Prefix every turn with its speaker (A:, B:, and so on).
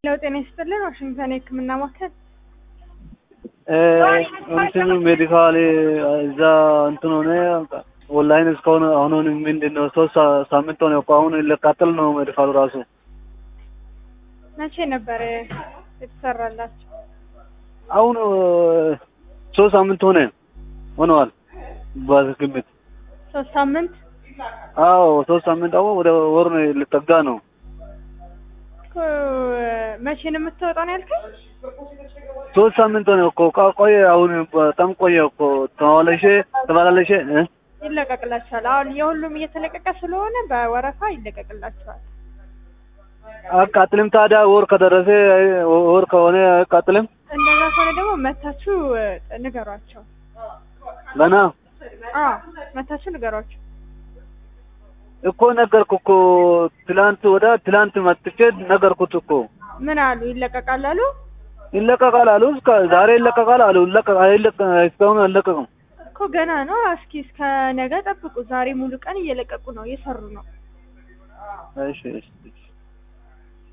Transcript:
A: ጤና ይስጥልን። ዋሽንግተን የሕክምና ማዕከል
B: እንትኑ ሜዲካል እዛ እንትን ሆነ ኦንላይን እስካሁን አሁን ምንድን ነው ሶስት ሳምንት ሆነ እኮ አሁን ልቃጠል ነው ሜዲካሉ ራሱ
A: መቼ ነበር የተሰራላቸው?
B: አሁን ሶስት ሳምንት ሆነ ሆነዋል በግምት
A: ሶስት ሳምንት
B: አዎ ሶስት ሳምንት አሁን ወደ ወር ነው ልጠጋ ነው
A: እኮ መቼ ነው የምትወጣው ነው ያልከኝ?
B: ሶስት ሳምንት ሆነ እኮ ቃ- ቆየ አሁን በጣም ቆየ እኮ ተመላለሼ ተመላለሼ እ
A: ይለቀቅላቸዋል። አሁን የሁሉም እየተለቀቀ ስለሆነ በወረፋ ይለቀቅላቸዋል።
B: አቃጥልም ታዲያ ወር ከደረሰ ወር ከሆነ አቃጥልም
A: እንደዛ ከሆነ ደግሞ መታችሁ እ፣ ንገሯቸው።
B: ገና
A: አዎ መታችሁ ንገሯቸው።
B: እኮ ነገርኩ እኮ ትላንት ወደ ትላንት መጥቼ ነገርኩት እኮ
A: ምን አሉ? ይለቀቃል አሉ።
B: ይለቀቃል አሉ እስከ ዛሬ ይለቀቃል አሉ ይለቀ አይለቀ እስካሁን አልለቀቅም
A: እኮ ገና ነው። እስኪ እስከ ነገ ጠብቁ። ዛሬ ሙሉ ቀን እየለቀቁ ነው፣ እየሰሩ ነው።
B: እሺ እሺ